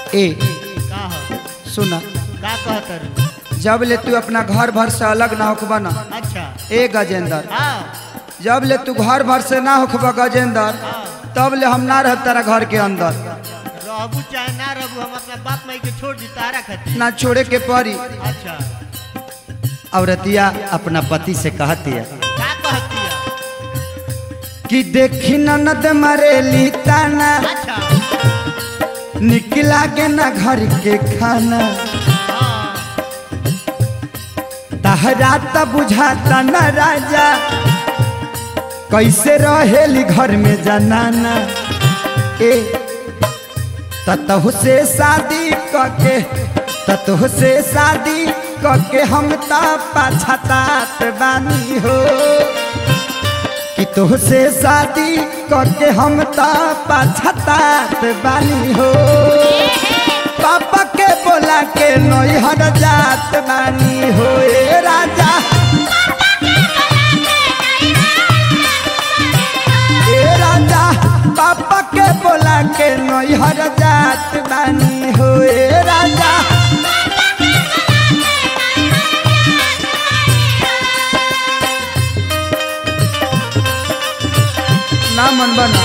ए का हो सुना का कहत रू जब ले तू अपना घर भर से अलग ना होखबा ना अच्छा ए गजेंद्र हाँ जब ले तू घर भर से ना होखबा गजेंद्र तब ले हम ना रह तेरा घर के अंदर रहबू चाहे ना रहबू हम अपना बाप माई के छोड़ दी तारा खातिर ना छोड़े के पड़ी अच्छा औरतिया अपना पति से कहती है का कहती है कि देखी ननद मरेली ताना अच्छा निकला के ना घर के खाना हाँ तहरा त बुझाता न राजा कैसे रहेली घर में जनाना ए ततहु से शादी कके ततहु से शादी कके हम त पछतात बानी हो कि तोह से शादी कके हम त पछतात बानी हो पापा के बोला के नैहर जात बानी हो ए राजा ए राजा पापा के बोला के नैहर जात बानी हो ए राजा ना मन बना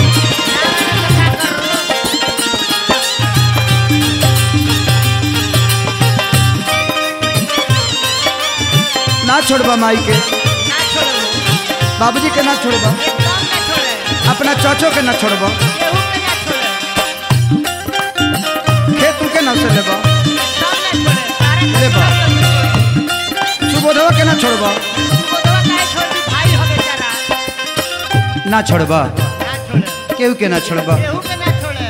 ना छोड़बा माई के ना छोड़बू बाबूजी के ना छोड़बा एकदम ना छोड़े अपना चाचो के ना छोड़बा केहू के ना छोड़े खेत के ना से लेबा एकदम ना छोड़े तारा खातिर लेबा। छोड़ सुबोधवा के ना छोड़बा बोधवा काहे छोड़ दी भाई हो बेचारा ना छोड़बा ना छोड़े केहू के ना छोड़बा केहू के ना छोड़े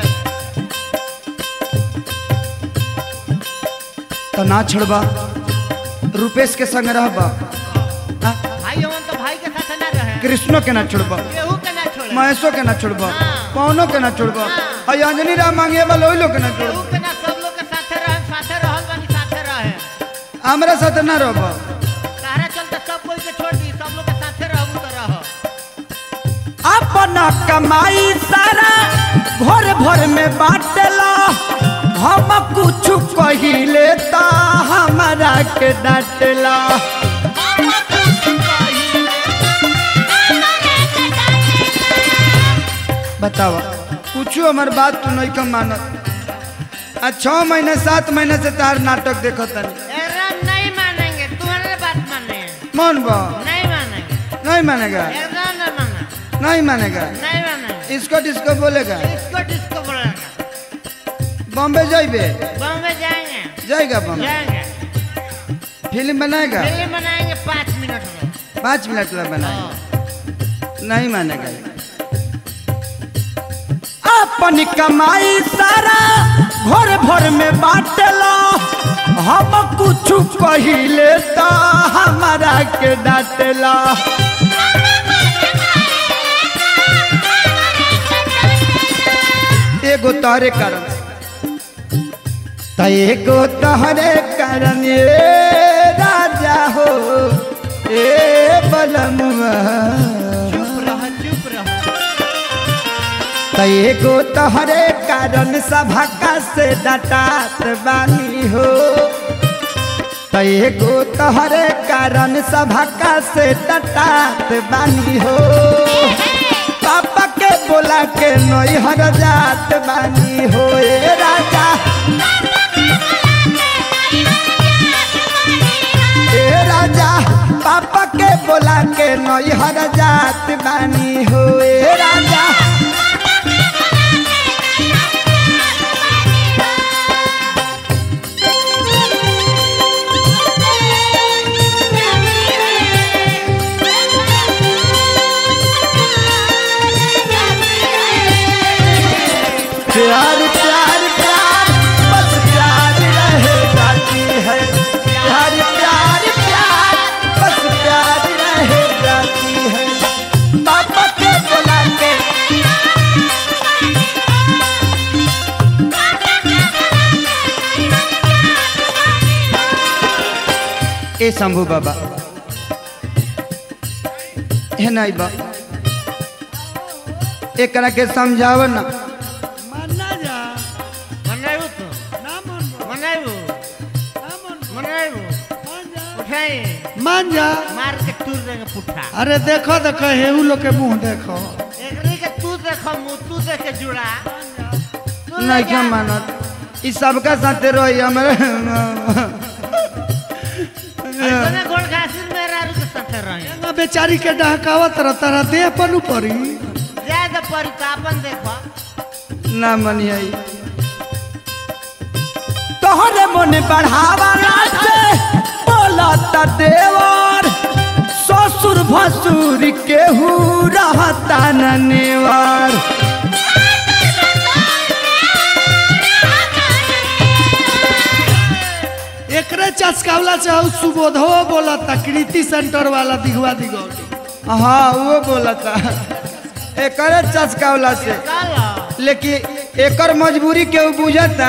तो ना छोड़बा रुपेश के संग रहबा हाँ? भाई हमन तो भाई के साथ ना रहे कृष्णो के ना छोड़बा केहू के ना छोड़े महेशो के ना छोड़बा हाँ। पवनो के ना छोड़बा हाँ। और अंजनी राम मांगे वाला ओइ लोग के ना केहू छोड़बा के ना सब लोग के साथे रहे साथे रहल बानी साथे रहे हमरा साथ ना रहबा तारा चलते सब कोई के छोड़ दी सब लोग के साथे रहबू तो रह अपना कमाई सारा भोर भोर में बाटला हम कुछ कहिले ता हमारा के डांटला बतावा कुछ हमार बात तू नहीं कम मानत आ छः महीने सात महीने से तार नाटक देखो तनी एकदम नहीं मानेंगे तुम्हारे बात माने मन बा नहीं मानेंगे नहीं मानेगा एकदम नहीं माना नहीं मानेगा नहीं मानेंगे इसको डिस्को बोलेगा इसको डिस्को बोलेगा बॉम्बे जाइबे बॉम्बे जाएंगे जाएगा बॉम्बे जाएंगे फिल्म बनाएगा फिल्म बनाएंगे पाँच मिनट में पाँच मिनट में बनाएगा हाँ। नहीं मानेगा अपन कमाई सारा भोर भोर में बाटला हम कुछ कहिले तो हमारा के डांटला एगो तोहरे कारण त एगो तोहरे कारण ए राजा हो ए बलमुआ चुप रह चुप रह त एगो तोहरे कारण सभा से डटात बानी हो त एगो तोहरे कारण सभा से डटात बानी हो पापा के बोला के नैहर जात बानी हो ए राजा ए राजा पापा के बोला के नैहर जात बानी हो ए राजा प्यार प्यार प्यार बस प्यार रहे जाती है प्यार प्यार प्यार बस प्यार रहे जाती है पापा के बोला के ए शंभू बाबा है नहीं बा एकरा के समझाव ना मनाऊ तू मान जा मार के तूर देंगे पुट्ठा अरे देखो देखो हेऊ लोग के मुंह देखो एकरी के तू देखो मुंह तू देख के जुड़ा तू ले नहीं जा। क्या मानत ई सबका साथे रही हमरे ऐसने गोड़ घासिल मेरा रुक साथे रही एंगा बेचारी के डहकावत रह तारा देह पर पड़ी जाए तो पर अपन देखो ना मनिया तोहरे मन बढ़ावाला से बोलता देवर ससुर भसुर केहू रहता न नेवर एकरे चस्कावला से हऊ सुबोधो बोलता कृति सेंटर वाला दिगवा दिगौली हाँ वो बोलता एकरे चस्कावला से चलो लेकिन एकर मजबूरी केहू बुझता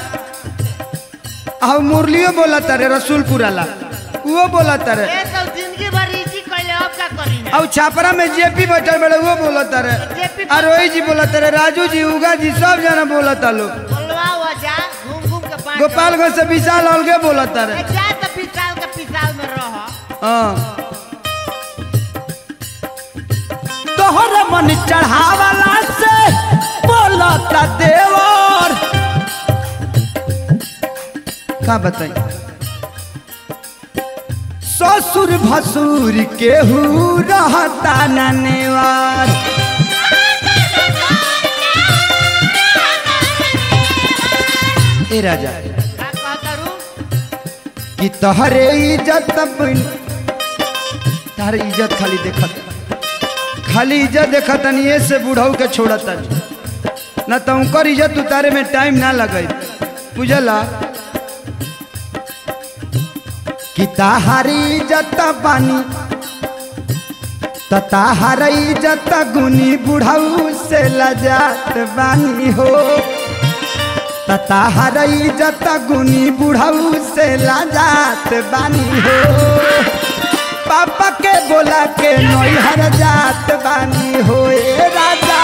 आ मुरलियो बोलता रे रसूलपुर वाला वो बोलता रे ए तो जिंदगी भर इसी कहले अब का करी ना और छापरा में जेपी बैठल बड़े वो बोलता रे जेपी और रोही जी बोलता रे राजू जी उगा जी सब जना बोलता लोग बोलवा हुआ जा घूम घूम के पाँच गोपालगंज से विशाल अलगे बोलता रे ए, जा तो पिसाल के पिसाल में रह हाँ तोहर मन चढ़ावाला से बोलता देवर का बताई ससुर भसुर केहू रहता न नेवार ए राजा का कहता रू कि तहरे इज्जत बन तारे इज्जत खाली देखत खाली इज्जत देखत नहीं से बुढ़ऊ के छोड़त न तो उनकर इज्जत उतारे में टाइम ना लगे बुझला कि ताहारी इज्जत बानी त ताहार इज्जत गुनी बुढ़ऊ से लजात बानी हो ताहार इज्जत गुनी बुढ़ऊ से लाजात बानी हो पापा के बोला के नैहर जात बानी हो ए राजा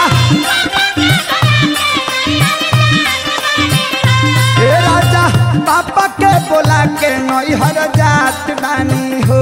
ए राजा पापा के बोला के नैहर जात बानी हो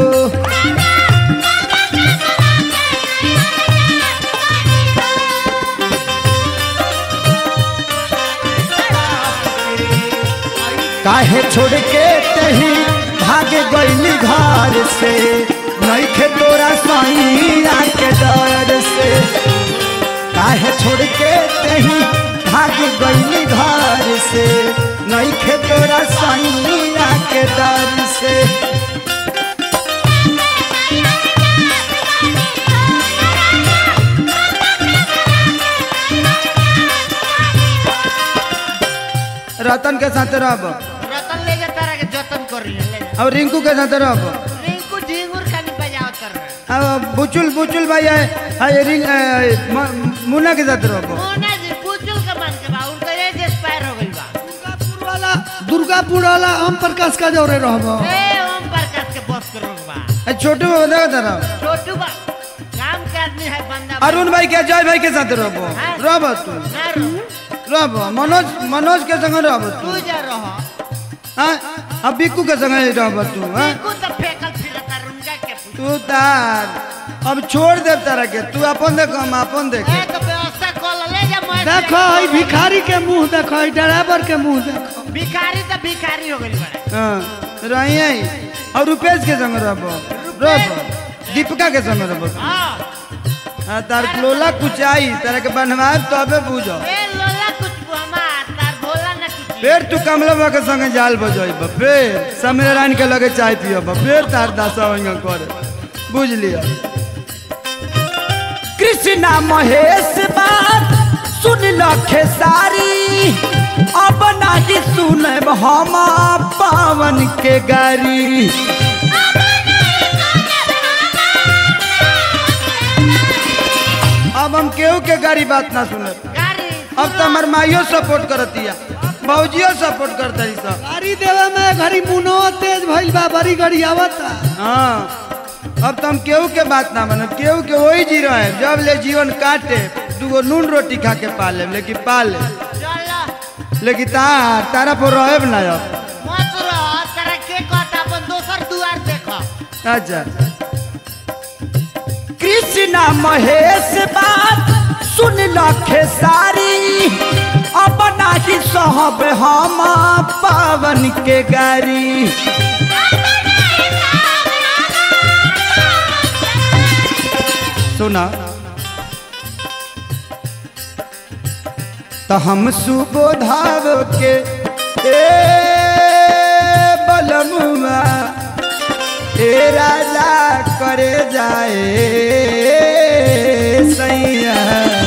काहे छोड़ के तही भागे गईली घर से नईखे तोरा सैया के डर से काहे छोड़ के तही भागे गईली घर से नईखे तोरा सैया के डर से रतन के साथ रहब रतन ले जा तारा के जतन कर रही है ले जा और रिंकू के साथ रहब रिंकू झिंगुर खानी बजाओ कर रहा है अब बुचुल बुचुल भाई है है रिंग है, म- मुन्ना के साथ रहब मोना जी पुचुल के मन के बा उनका एज एक्सपायर हो गई बा दुर्गापुर वाला दुर्गापुर वाला ओम प्रकाश का जोरे रहबो ए ओम प्रकाश के बस करो बा ए, छोटू बता तरह छोटू बा काम के आदमी है बंदा बा। अरुण भाई के जय भाई के साथ रहब हाँ। रहब तू ना रहो रहब मनोज मनोज के संग रहब तू तू जा रहो हाँ अब बिक्कू के संग रहब तू हाँ रिंकू तो फेंकल फिरता रुंगा के पूछ तू तार अब छोड़ दे तारा के तू अपन देख हम अपन देख ए तो व्यवस्था कर ले जा मैं देखो ई भिखारी के मुंह देखो ई ड्राइवर के मुंह देखो भिखारी तो भिखारी हो गई बड़ा हाँ रही और रुपेश के संग रहब रहब दीपिका के संग रहब हां हाँ तार लोला कुछ आई तारा के बनवाए तबे बुझो ए लोला कुछ हमार तार भोला ना कुछ फिर तू कमला बाबा के संगे जाल बजब फिर समीरारायण के लगे चाय पियब फिर तार दासा वहीं करे बुझ लिया कृष्णा महेश बात सुन ल खेसारी अब नाही सुनब हम पावन के गारी अब हम केहू के गाड़ी बात ना सुनब गाड़ी अब तो हमार माइयो सपोर्ट करतिया भौजियो सपोर्ट करता सब गाड़ी देवे में घड़ी मुनो तेज भइल बा बड़ी गाड़ी आवता हाँ अब तो हम केहू के बात ना मानब केहू के वही जी रहे जब ले जीवन काटे दूगो नून रोटी खा के पाले लेकिन पाले चल लेकिन तार तारा पर रहे ना अब मत रह तारा के कहता अपन दोसर दुआर देख अच्छा कृष्णा महेश बात सुन लखे सारी अब नाही सहब हम पावन के गारी सुना तो हम सुबोधाव के ए बलमुआ ए राजा करे जाए सैया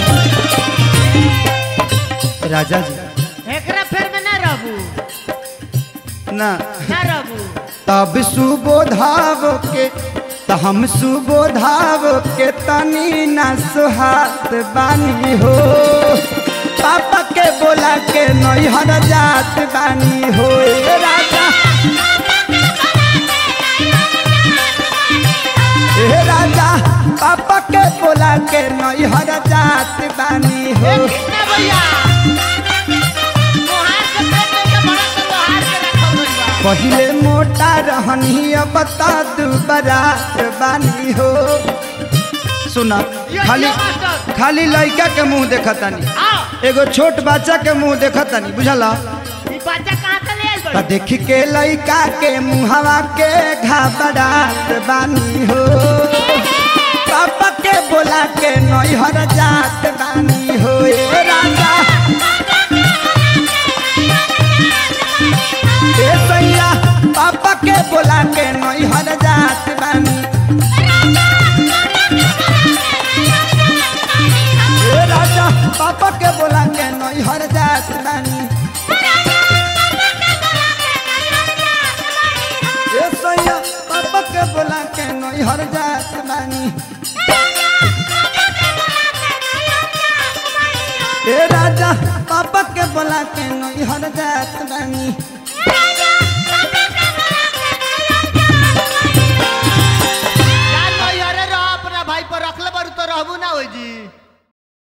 राजा जी एकरा फेर में ना रहबू ना ना रहबू तब सुबोधाव के त हम सुबोधाव के तनी ना सुहात बानी हो पापा के बोला के नैहर जात बानी हो ए राजा ए राजा पापा के बोला के नैहर जात बानी हो ए कृष्णा भैया मोहार के पेट में के बड़ा से लोहार के रखल गइल बा पहिले मोटा रहनी अब बता दू बरात बानी हो सुना यो खाली यो मास्टर खाली लड़का के मुंह देखतानी आओ एगो छोट बच्चा के मुंह देखतानी बुझला ई बच्चा कहां से ले आइल त बा देख के लड़का के मुहवा के घबरात बानी हो पापा के बोला के नैहर जात बानी हो ए राजा ए सैया पापा के बोला के नैहर जात बानी ए राजा पापा के बोला के नैहर जात बानी ए सैया पापा के बोला के नैहर जात बानी ए राजा पापा के बोला के नैहर जात बानी जान लो यारे रह अपना भाई पर रखले बारू तो रहबू ना होई जी